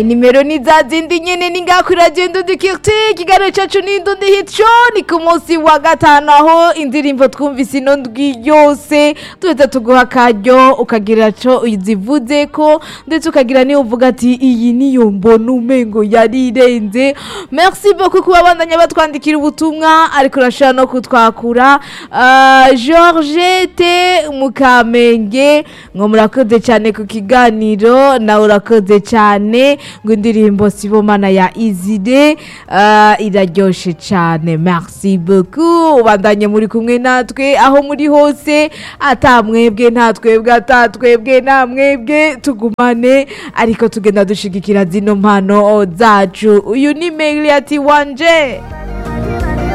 nimero ni za zindi nyene ni ngaho kuri radiyo ndundi kiriti ikiganiro cacu ni ndundi hico ni ku munsi wa gatanu aho indirimbo twumvise ino ndwi yose tuhita tuguha akaryo ukagira co uzivuzeko ndetse ukagira niyo uvuga ati iyi niyo mbona umengo yari irenze merci beaucoup kuba bandanya batwandikira ubutumwa ariko urashobora no kutwakura Ah, georgette mukamenge ngo murakoze cyane ku kiganiro nawe urakoze cyane ngo indirimbo sibomana ya izide ah, iraryoshe cyane merci beaucoup ubandanye muri kumwe natwe aho muri hose ata mwebwe nta twebwe ata twebwe nta mwebwe tugumane ariko tugenda dushigikira zino mpano zacu uyu ni meli ati wanje